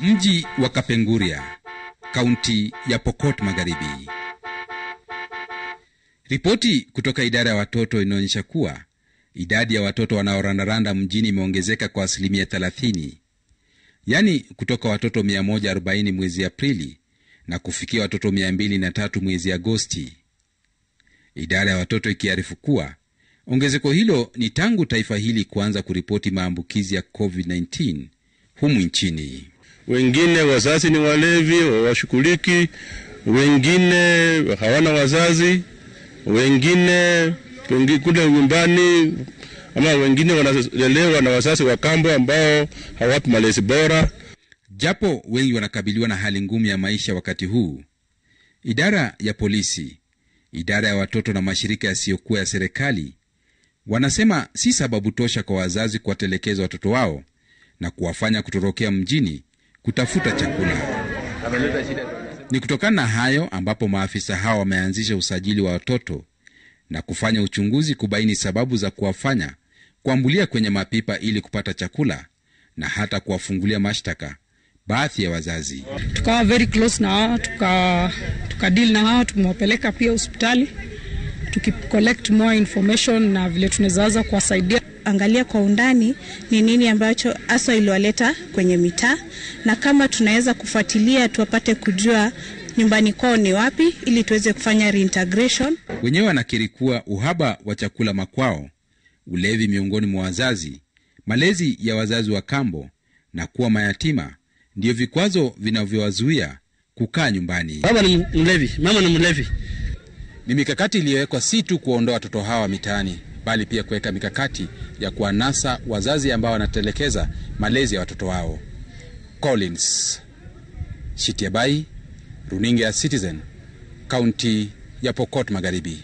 Mji wa Kapenguria, kaunti ya Pokot Magharibi. Ripoti kutoka idara ya watoto inaonyesha kuwa idadi ya watoto wanaorandaranda mjini imeongezeka kwa asilimia 30, yaani kutoka watoto 140 mwezi Aprili na kufikia watoto 203 mwezi Agosti, idara ya watoto ikiarifu kuwa ongezeko hilo ni tangu taifa hili kuanza kuripoti maambukizi ya COVID-19 humu nchini. Wengine wazazi ni walevi, hawashughuliki, wengine hawana wazazi, wengine kule nyumbani, ama wengine wanalelewa na wazazi wa kambo ambao hawapi malezi bora. Japo wengi wanakabiliwa na hali ngumu ya maisha wakati huu, idara ya polisi, idara ya watoto na mashirika yasiyokuwa ya serikali wanasema si sababu tosha kwa wazazi kuwatelekeza watoto wao na kuwafanya kutorokea mjini kutafuta chakula. Ni kutokana na hayo ambapo maafisa hao wameanzisha usajili wa watoto na kufanya uchunguzi kubaini sababu za kuwafanya kuambulia kwenye mapipa ili kupata chakula na hata kuwafungulia mashtaka baadhi ya wazazi. Tukawa very close na hao, tuka, tuka deal na hao, tumewapeleka pia hospitali tukicollect more information na vile tunaweza kuwasaidia angalia kwa undani ni nini ambacho hasa iliwaleta kwenye mitaa, na kama tunaweza kufuatilia tuwapate kujua nyumbani kwao ni wapi, ili tuweze kufanya reintegration. Wenyewe wanakiri kuwa uhaba wa chakula makwao, ulevi miongoni mwa wazazi, malezi ya wazazi wa kambo na kuwa mayatima ndiyo vikwazo vinavyowazuia kukaa nyumbani. Baba ni mlevi, mama ni mlevi. Ni mikakati iliyowekwa si tu kuwaondoa watoto hawa mitaani, bali pia kuweka mikakati ya kuwanasa wazazi ambao wanatelekeza malezi ya watoto wao. Collins Shitiabai, runinga ya Citizen, kaunti ya Pokot Magharibi.